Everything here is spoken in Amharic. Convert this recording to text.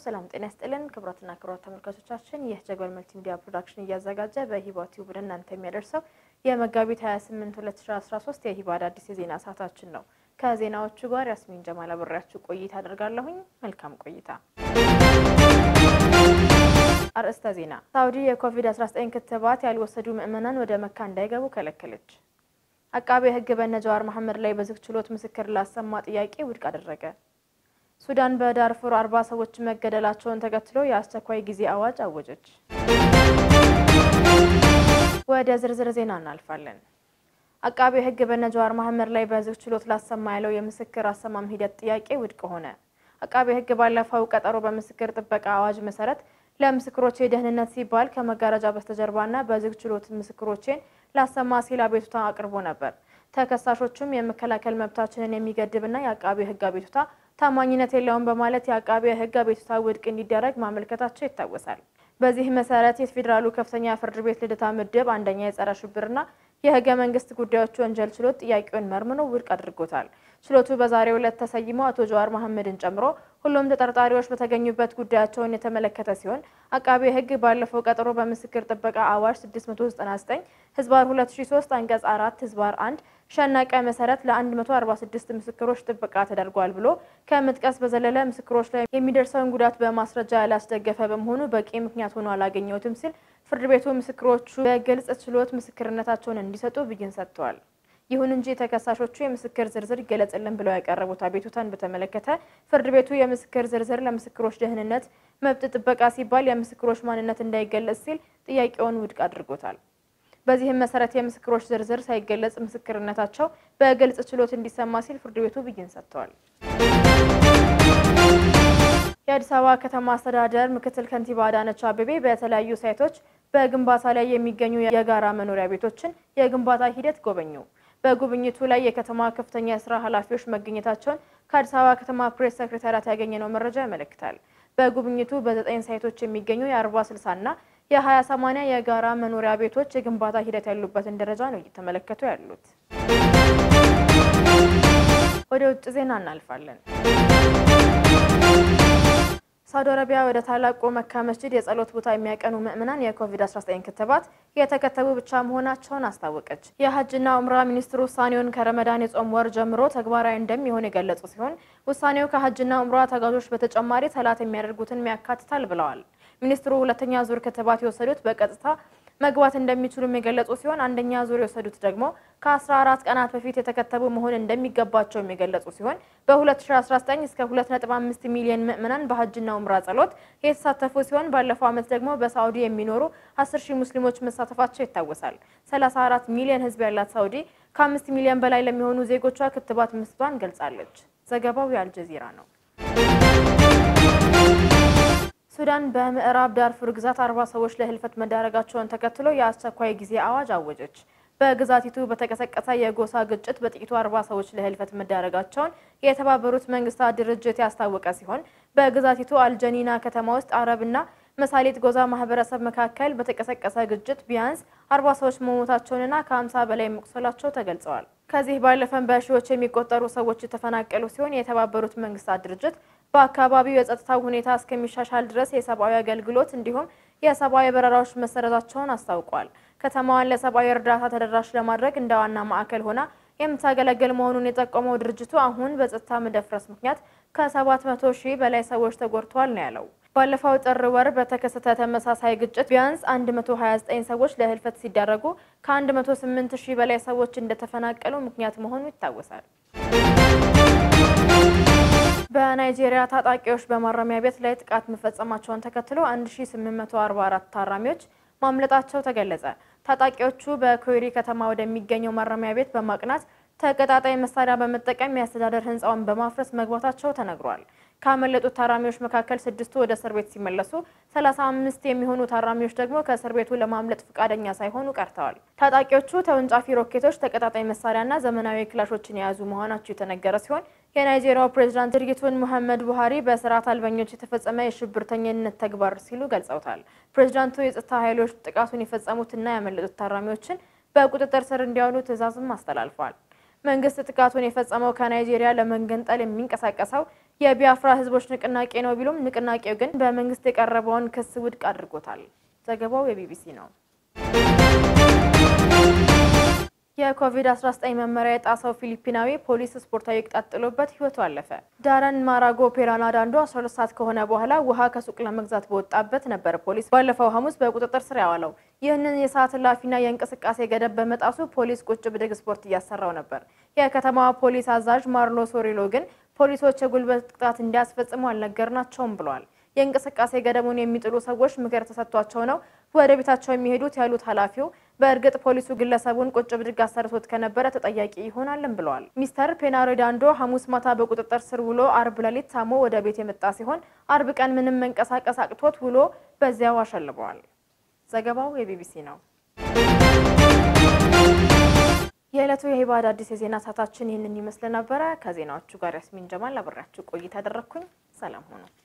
ሰላም ጤና ይስጥልን ክቡራትና ክቡራት ተመልካቾቻችን፣ ይህ ጀጎል መልቲ ሚዲያ ፕሮዳክሽን እያዘጋጀ በሂባ ቲዩብ ወደ እናንተ የሚያደርሰው የመጋቢት 28 2013 የሂባ አዳዲስ የዜና ሰዓታችን ነው። ከዜናዎቹ ጋር ያስሚን ጀማል አብሬያችሁ ቆይታ አደርጋለሁኝ። መልካም ቆይታ። አርዕስተ ዜና። ሳውዲ የኮቪድ-19 ክትባት ያልወሰዱ ምዕመናን ወደ መካ እንዳይገቡ ከለከለች። አቃቤ ሕግ በነ ጀዋር መሐመድ ላይ በዝግ ችሎት ምስክር ላሰማ ጥያቄ ውድቅ አደረገ። ሱዳን በዳርፉር አርባ ሰዎች መገደላቸውን ተከትሎ የአስቸኳይ ጊዜ አዋጅ አወጀች። ወደ ዝርዝር ዜና እናልፋለን። አቃቤ ሕግ በነ ጀዋር መሐመድ ላይ በዝግ ችሎት ላሰማ ያለው የምስክር አሰማም ሂደት ጥያቄ ውድቅ ሆነ። አቃቤ ሕግ ባለፈው ቀጠሮ በምስክር ጥበቃ አዋጅ መሰረት ለምስክሮቼ ደህንነት ሲባል ከመጋረጃ በስተጀርባና በዝግ ችሎት ምስክሮቼን ላሰማ ሲል አቤቱታ አቅርቦ ነበር። ተከሳሾቹም የመከላከል መብታችንን የሚገድብና የአቃቤ ሕግ አቤቱታ ታማኝነት የለውም በማለት የአቃቤ ሕግ አቤቱታ ውድቅ እንዲደረግ ማመልከታቸው ይታወሳል። በዚህ መሰረት የፌዴራሉ ከፍተኛ ፍርድ ቤት ልደታ ምድብ አንደኛ የጸረ ሽብርና የህገ መንግስት ጉዳዮች ወንጀል ችሎት ጥያቄውን መርምሮ ውድቅ አድርጎታል። ችሎቱ በዛሬው ዕለት ተሰይሞ አቶ ጀዋር መሐመድን ጨምሮ ሁሉም ተጠርጣሪዎች በተገኙበት ጉዳያቸውን የተመለከተ ሲሆን አቃቤ ሕግ ባለፈው ቀጠሮ በምስክር ጥበቃ አዋጅ 699 ህዝባር 2003 አንቀጽ 4 ህዝባር 1 ሸናቀ መሰረት ለ146 ምስክሮች ጥበቃ ተደርጓል ብሎ ከመጥቀስ በዘለለ ምስክሮች ላይ የሚደርሰውን ጉዳት በማስረጃ ያላስደገፈ በመሆኑ በቂ ምክንያት ሆኖ አላገኘሁትም ሲል ፍርድ ቤቱ ምስክሮቹ በግልጽ ችሎት ምስክርነታቸውን እንዲሰጡ ብይን ሰጥተዋል። ይሁን እንጂ ተከሳሾቹ የምስክር ዝርዝር ይገለጽልን ብለው ያቀረቡት አቤቱታን በተመለከተ ፍርድ ቤቱ የምስክር ዝርዝር ለምስክሮች ደህንነት መብት ጥበቃ ሲባል የምስክሮች ማንነት እንዳይገለጽ ሲል ጥያቄውን ውድቅ አድርጎታል። በዚህም መሰረት የምስክሮች ዝርዝር ሳይገለጽ ምስክርነታቸው በግልጽ ችሎት እንዲሰማ ሲል ፍርድ ቤቱ ብይን ሰጥተዋል። የአዲስ አበባ ከተማ አስተዳደር ምክትል ከንቲባ አዳነች አቤቤ በተለያዩ ሳይቶች በግንባታ ላይ የሚገኙ የጋራ መኖሪያ ቤቶችን የግንባታ ሂደት ጎበኙ። በጉብኝቱ ላይ የከተማ ከፍተኛ የስራ ኃላፊዎች መገኘታቸውን ከአዲስ አበባ ከተማ ፕሬስ ሰክሬታሪያት ያገኘነው መረጃ ያመለክታል። በጉብኝቱ በዘጠኝ ሳይቶች የሚገኙ የአርባ ስልሳ እና የሀያ ሰማንያ የጋራ መኖሪያ ቤቶች የግንባታ ሂደት ያሉበትን ደረጃ ነው እየተመለከቱ ያሉት። ወደ ውጭ ዜና እናልፋለን። ሳውዲ አረቢያ ወደ ታላቁ መካ መስጂድ የጸሎት ቦታ የሚያቀኑ ምዕመናን የኮቪድ-19 ክትባት የተከተቡ ብቻ መሆናቸውን አስታወቀች። የሀጅና ኡምራ ሚኒስትሩ ውሳኔውን ከረመዳን የጾም ወር ጀምሮ ተግባራዊ እንደሚሆን የገለጹ ሲሆን ውሳኔው ከሀጅና ኡምራ ተጓዦች በተጨማሪ ሰላት የሚያደርጉትን ያካትታል ብለዋል። ሚኒስትሩ ሁለተኛ ዙር ክትባት የወሰዱት በቀጥታ መግባት እንደሚችሉም የገለጹ ሲሆን አንደኛ ዙር የወሰዱት ደግሞ ከ14 ቀናት በፊት የተከተቡ መሆን እንደሚገባቸውም የገለጹ ሲሆን በ2019 እስከ 2.5 ሚሊዮን ምዕመናን በሀጅና ኡምራ ጸሎት የተሳተፉ ሲሆን ባለፈው ዓመት ደግሞ በሳዑዲ የሚኖሩ 10 ሺህ ሙስሊሞች መሳተፋቸው ይታወሳል። 34 ሚሊዮን ሕዝብ ያላት ሳዑዲ ከ5 ሚሊዮን በላይ ለሚሆኑ ዜጎቿ ክትባት መስጠቷን ገልጻለች። ዘገባው የአልጀዚራ ነው። ሱዳን በምዕራብ ዳርፉር ግዛት አርባ ሰዎች ለህልፈት መዳረጋቸውን ተከትሎ የአስቸኳይ ጊዜ አዋጅ አወጀች። በግዛቲቱ በተቀሰቀሰ የጎሳ ግጭት በጥቂቱ አርባ ሰዎች ለህልፈት መዳረጋቸውን የተባበሩት መንግስታት ድርጅት ያስታወቀ ሲሆን በግዛቲቱ አልጀኒና ከተማ ውስጥ አረብና መሳሌት ጎዛ ማህበረሰብ መካከል በተቀሰቀሰ ግጭት ቢያንስ አርባ ሰዎች መሞታቸውንና ከሀምሳ በላይ መቁሰላቸው ተገልጸዋል። ከዚህ ባለፈም በሺዎች የሚቆጠሩ ሰዎች የተፈናቀሉ ሲሆን የተባበሩት መንግስታት ድርጅት በአካባቢው የጸጥታው ሁኔታ እስከሚሻሻል ድረስ የሰብአዊ አገልግሎት እንዲሁም የሰብአዊ በረራዎች መሰረዛቸውን አስታውቋል። ከተማዋን ለሰብአዊ እርዳታ ተደራሽ ለማድረግ እንደ ዋና ማዕከል ሆና የምታገለግል መሆኑን የጠቆመው ድርጅቱ አሁን በጸጥታ መደፍረስ ምክንያት ከ700 ሺህ በላይ ሰዎች ተጎድተዋል ነው ያለው። ባለፈው ጥር ወር በተከሰተ ተመሳሳይ ግጭት ቢያንስ 129 ሰዎች ለህልፈት ሲዳረጉ ከ108 ሺህ በላይ ሰዎች እንደተፈናቀሉ ምክንያት መሆኑ ይታወሳል። በናይጄሪያ ታጣቂዎች በማረሚያ ቤት ላይ ጥቃት መፈጸማቸውን ተከትሎ 1844 ታራሚዎች ማምለጣቸው ተገለጸ። ታጣቂዎቹ በኮይሪ ከተማ ወደሚገኘው ማረሚያ ቤት በማቅናት ተቀጣጣይ መሳሪያ በመጠቀም የአስተዳደር ህንፃውን በማፍረስ መግባታቸው ተነግሯል። ካመለጡት ታራሚዎች መካከል ስድስቱ ወደ እስር ቤት ሲመለሱ ሰላሳ አምስት የሚሆኑ ታራሚዎች ደግሞ ከእስር ቤቱ ለማምለጥ ፈቃደኛ ሳይሆኑ ቀርተዋል። ታጣቂዎቹ ተወንጫፊ ሮኬቶች፣ ተቀጣጣይ መሳሪያና ዘመናዊ ክላሾችን የያዙ መሆናቸው የተነገረ ሲሆን የናይጄሪያው ፕሬዝዳንት ድርጊቱን ሙሐመድ ቡሃሪ በስርዓት አልበኞች የተፈጸመ የሽብርተኝነት ተግባር ሲሉ ገልጸውታል። ፕሬዝዳንቱ የጸጥታ ኃይሎች ጥቃቱን የፈጸሙትና ያመለጡት ታራሚዎችን በቁጥጥር ስር እንዲያውሉ ትዕዛዝም አስተላልፏል። መንግስት ጥቃቱን የፈጸመው ከናይጄሪያ ለመገንጠል የሚንቀሳቀሰው የቢያፍራ ህዝቦች ንቅናቄ ነው ቢሉም ንቅናቄው ግን በመንግስት የቀረበውን ክስ ውድቅ አድርጎታል። ዘገባው የቢቢሲ ነው። የኮቪድ-19 መመሪያ የጣሰው ፊሊፒናዊ ፖሊስ ስፖርታዊ ቅጣት ጥሎበት ህይወቱ አለፈ። ዳረን ማራጎ ፔራና ዳንዶ 12 ሰዓት ከሆነ በኋላ ውሃ ከሱቅ ለመግዛት በወጣበት ነበር ፖሊስ ባለፈው ሐሙስ በቁጥጥር ስር ያዋለው። ይህንን የሰዓት እላፊና የእንቅስቃሴ ገደብ በመጣሱ ፖሊስ ቁጭ ብድግ ስፖርት እያሰራው ነበር። የከተማዋ ፖሊስ አዛዥ ማርሎ ሶሪሎ ግን ፖሊሶች የጉልበት ቅጣት እንዲያስፈጽሙ አልነገርናቸውም ብለዋል። የእንቅስቃሴ ገደቡን የሚጥሉ ሰዎች ምክር ተሰጥቷቸው ነው ወደ ቤታቸው የሚሄዱት ያሉት ኃላፊው በእርግጥ ፖሊሱ ግለሰቡን ቁጭ ብድግ አሰርቶት ከነበረ ተጠያቂ ይሆናልም ብለዋል። ሚስተር ፔናሮዳንዶ ሐሙስ ማታ በቁጥጥር ስር ውሎ አርብ ሌሊት ታሞ ወደ ቤት የመጣ ሲሆን አርብ ቀን ምንም መንቀሳቀስ አቅቶት ውሎ በዚያው አሸልበዋል። ዘገባው የቢቢሲ ነው። የዕለቱ የሂባድ አዲስ የዜና ሰዓታችን ይህንን ይመስል ነበረ። ከዜናዎቹ ጋር ያስሚን ጀማል አብሬያችሁ ቆይታ ያደረግኩኝ። ሰላም ሆኑ።